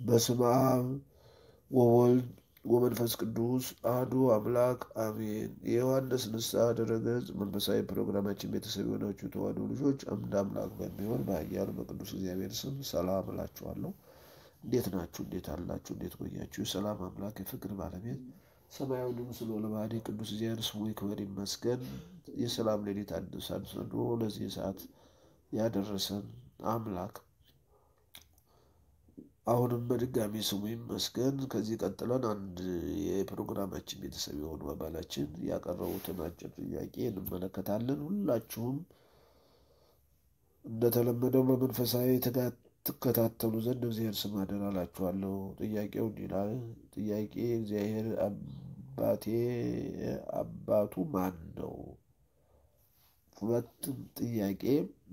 በስመ አብ ወወልድ ወመንፈስ ቅዱስ አሐዱ አምላክ አሜን። የዮሐንስ ንስሐ ድረገጽ መንፈሳዊ ፕሮግራማችን ቤተሰብ የሆናችሁ ተዋሕዶ ልጆች አምድ አምላክ በሚሆን በኃያሉ በቅዱስ እግዚአብሔር ስም ሰላም እላችኋለሁ። እንዴት ናችሁ? እንዴት አላችሁ? እንዴት ቆያችሁ? የሰላም አምላክ የፍቅር ባለቤት ሰማያዊ ምስል ወለባህሪ ቅዱስ እግዚአብሔር ስሙ ይክበር ይመስገን። የሰላም ሌሊት አድሶ ለዚህ ሰዓት ያደረሰን አምላክ አሁንም በድጋሚ ስሙ ይመስገን። ከዚህ ቀጥለን አንድ የፕሮግራማችን ቤተሰብ የሆኑ አባላችን ያቀረቡትን አጭር ጥያቄ እንመለከታለን። ሁላችሁም እንደተለመደው በመንፈሳዊ ትጋት ትከታተሉ ዘንድ እግዚአብሔር ስም አደራ እላችኋለሁ። ጥያቄው እንዲህ ይላል። ጥያቄ እግዚአብሔር አባቴ አባቱ ማን ነው? ሁለትም ጥያቄ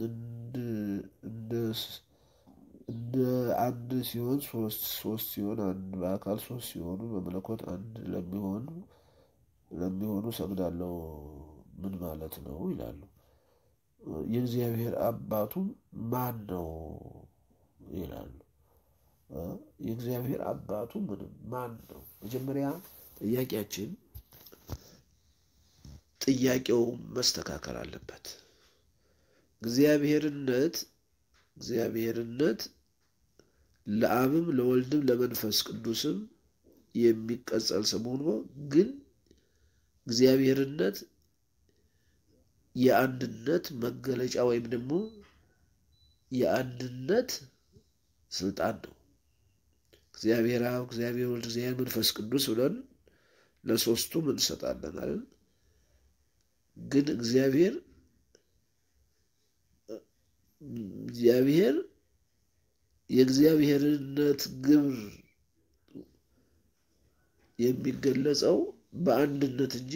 እንደ አንድ ሲሆን ሶስት ሶስት ሲሆን አንድ በአካል ሶስት ሲሆኑ በመለኮት አንድ ለሚሆኑ ለሚሆኑ ሰግዳለሁ ምን ማለት ነው ይላሉ። የእግዚአብሔር አባቱ ማን ነው ይላሉ። የእግዚአብሔር አባቱ ምንም ማን ነው? መጀመሪያ ጥያቄያችን ጥያቄው መስተካከል አለበት። እግዚአብሔርነት እግዚአብሔርነት ለአብም ለወልድም ለመንፈስ ቅዱስም የሚቀጸል ስም ሆኖ ግን እግዚአብሔርነት የአንድነት መገለጫ ወይም ደግሞ የአንድነት ስልጣን ነው። እግዚአብሔር አብ፣ እግዚአብሔር ወልድ፣ እግዚአብሔር መንፈስ ቅዱስ ብለን ለሶስቱም እንሰጣለን አይደል? ግን እግዚአብሔር እግዚአብሔር የእግዚአብሔርነት ግብር የሚገለጸው በአንድነት እንጂ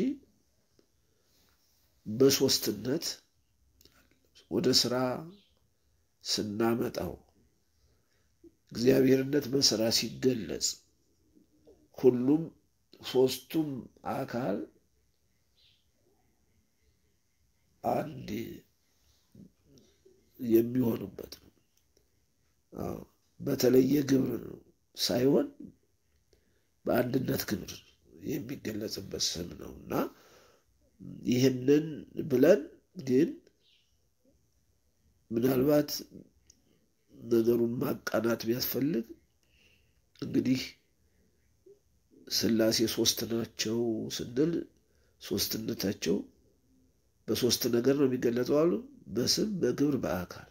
በሶስትነት ወደ ስራ ስናመጣው እግዚአብሔርነት በስራ ሲገለጽ ሁሉም ሶስቱም አካል አንድ የሚሆኑበት ነው። በተለየ ግብር ነው ሳይሆን በአንድነት ግብር የሚገለጽበት ስም ነው እና ይህንን ብለን ግን ምናልባት ነገሩን ማቃናት ቢያስፈልግ እንግዲህ ሥላሴ ሶስት ናቸው ስንል ሶስትነታቸው በሶስት ነገር ነው የሚገለጸው አሉ፣ በስም በግብር በአካል።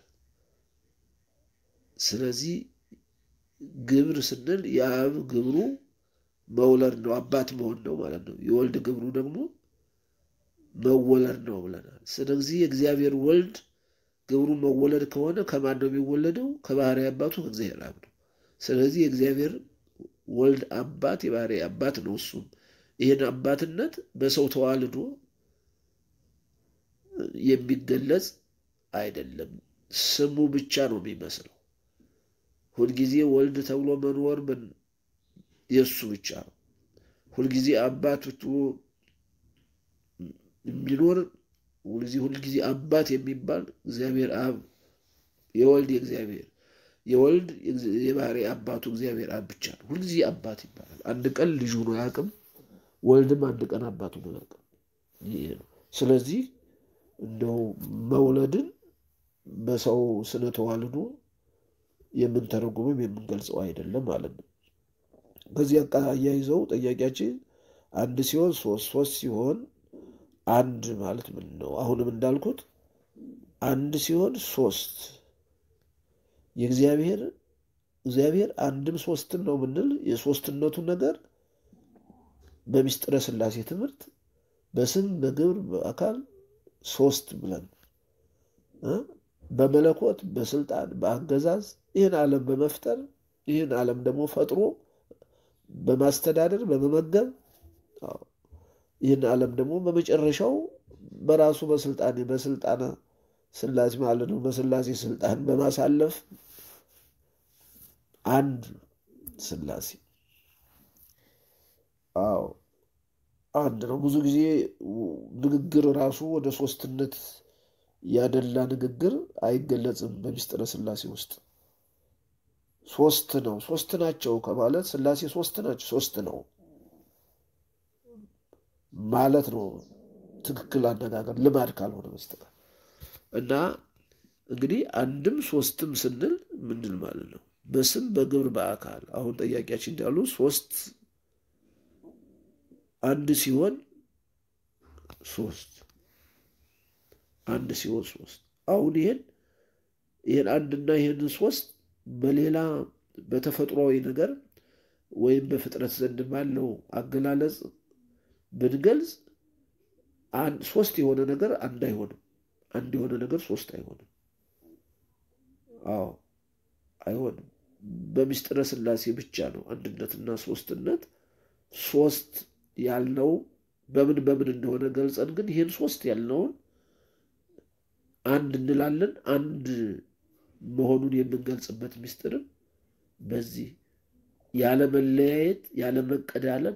ስለዚህ ግብር ስንል የአብ ግብሩ መውለድ ነው፣ አባት መሆን ነው ማለት ነው። የወልድ ግብሩ ደግሞ መወለድ ነው ብለናል። ስለዚህ የእግዚአብሔር ወልድ ግብሩ መወለድ ከሆነ ከማን ነው የሚወለደው? ከባህሪ አባቱ ከእግዚአብሔር አብ ነው። ስለዚህ የእግዚአብሔር ወልድ አባት የባህሪ አባት ነው። እሱም ይህን አባትነት በሰው ተዋልዶ የሚገለጽ አይደለም። ስሙ ብቻ ነው የሚመስለው። ሁልጊዜ ወልድ ተብሎ መኖር የእሱ ብቻ ነው። ሁልጊዜ አባት የሚኖር ሁልጊዜ ሁልጊዜ አባት የሚባል እግዚአብሔር አብ የወልድ የእግዚአብሔር የወልድ የባህሪ አባቱ እግዚአብሔር አብ ብቻ ነው። ሁልጊዜ አባት ይባላል። አንድ ቀን ልጅ ሆኖ አያውቅም። ወልድም አንድ ቀን አባት ሆኖ አያውቅም። ይሄ ነው። ስለዚህ እንደው መውለድን በሰው ስነ ተዋልዶ የምንተረጉምም የምንገልጸው አይደለም ማለት ነው። ከዚህ አያይዘው ጠያቂያችን አንድ ሲሆን ሶስት ሶስት ሲሆን አንድ ማለት ምን ነው? አሁንም እንዳልኩት አንድ ሲሆን ሶስት የእግዚአብሔር እግዚአብሔር አንድም ሶስትም ነው ብንል የሶስትነቱ ነገር በሚስጥረ ሥላሴ ትምህርት በስም በግብር በአካል ሶስት ብለን በመለኮት በስልጣን በአገዛዝ ይህን ዓለም በመፍጠር ይህን ዓለም ደግሞ ፈጥሮ በማስተዳደር በመመገብ ይህን ዓለም ደግሞ በመጨረሻው በራሱ በስልጣን በስልጣነ ሥላሴ ማለት ነው በሥላሴ ስልጣን በማሳለፍ አንድ ሥላሴ አዎ አንድ ነው። ብዙ ጊዜ ንግግር ራሱ ወደ ሶስትነት ያደላ ንግግር አይገለጽም በሚስጥረ ሥላሴ ውስጥ ሶስት ነው ሶስት ናቸው ከማለት ሥላሴ ሶስት ናቸው ሶስት ነው ማለት ነው። ትክክል አነጋገር ልማድ ካልሆነ በስተቀር እና እንግዲህ አንድም ሶስትም ስንል ምንድን ማለት ነው? በስም በግብር በአካል አሁን ጠያቂያችን እንዳሉ ሶስት አንድ ሲሆን ሶስት አንድ ሲሆን ሶስት አሁን ይሄን ይሄን አንድና ይሄን ሶስት በሌላ በተፈጥሯዊ ነገር ወይም በፍጥረት ዘንድ ባለው አገላለጽ ብንገልጽ ሶስት የሆነ ነገር አንድ አይሆንም። አንድ የሆነ ነገር ሶስት አይሆንም። አዎ አይሆንም። በምስጢረ ሥላሴ ብቻ ነው አንድነትና ሶስትነት ሶስት ያልነው በምን በምን እንደሆነ ገልጸን ግን ይህን ሶስት ያልነውን አንድ እንላለን። አንድ መሆኑን የምንገልጽበት ምስጢርም በዚህ ያለመለያየት፣ ያለመቀዳለም፣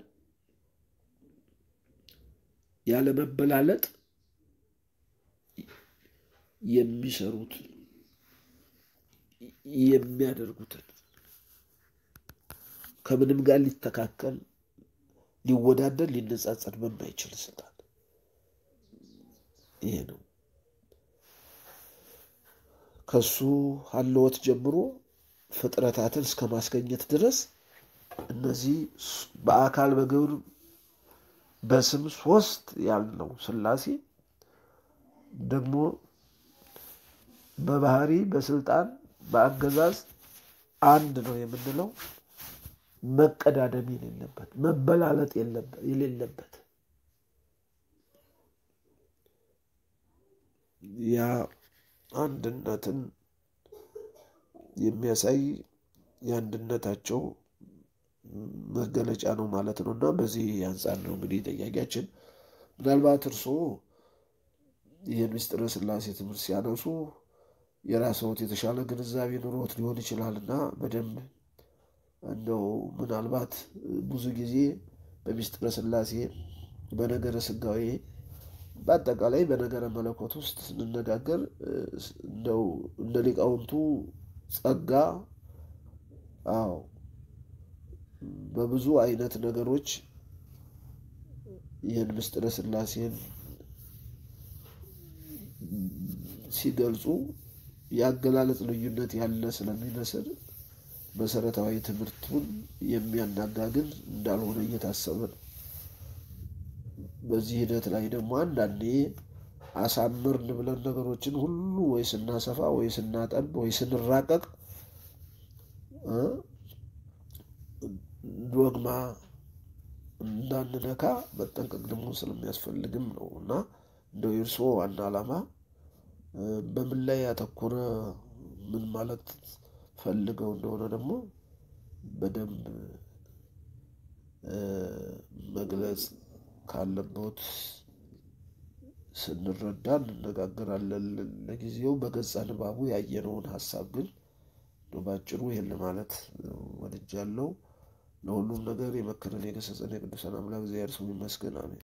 ያለመበላለጥ የሚሰሩት የሚያደርጉትን ከምንም ጋር ሊተካከል ሊወዳደር ሊነጻጸር በማይችል ስልጣን ይሄ ነው። ከሱ ሀለወት ጀምሮ ፍጥረታትን እስከ ማስገኘት ድረስ እነዚህ በአካል በግብር በስም ሶስት ያልነው ሥላሴ ደግሞ በባህሪ በስልጣን በአገዛዝ አንድ ነው የምንለው መቀዳደም የሌለበት መበላለጥ የሌለበት ያ አንድነትን የሚያሳይ የአንድነታቸው መገለጫ ነው ማለት ነው። እና በዚህ አንጻር ነው እንግዲህ ጠያቂያችን ምናልባት እርስዎ ይህን ምስጢረ ሥላሴ ትምህርት ሲያነሱ የራስዎት የተሻለ ግንዛቤ ኑሮት ሊሆን ይችላል እና በደንብ እንደው ምናልባት ብዙ ጊዜ በምስጢረ ሥላሴ በነገረ ሥጋዌ በአጠቃላይ በነገረ መለኮት ውስጥ ስንነጋገር እንደው እንደ ሊቃውንቱ ጸጋ አዎ በብዙ አይነት ነገሮች ይህን ምስጢረ ሥላሴን ሲገልጹ የአገላለጽ ልዩነት ያለ ስለሚመስል መሰረታዊ ትምህርቱን የሚያናጋ ግን እንዳልሆነ እየታሰበ ነው። በዚህ ሂደት ላይ ደግሞ አንዳንዴ አሳምርን ብለን ነገሮችን ሁሉ ወይ ስናሰፋ ወይ ስናጠብ ወይ ስንራቀቅ ዶግማ እንዳንነካ መጠንቀቅ ደግሞ ስለሚያስፈልግም ነው እና እንደው የእርስዎ ዋና ዓላማ በምን ላይ ያተኮረ ምን ማለት ፈልገው እንደሆነ ደግሞ በደንብ መግለጽ ካለበት ስንረዳ እንነጋገራለን። ለጊዜው በገጸ ንባቡ ያየነውን ሀሳብ ግን ባጭሩ ይህን ለማለት ወድጃለሁ። ለሁሉም ነገር የመከረን የገሰጸን የቅዱሳን አምላክ እግዚአብሔር ስሙ ይመስገን፣ አሜን።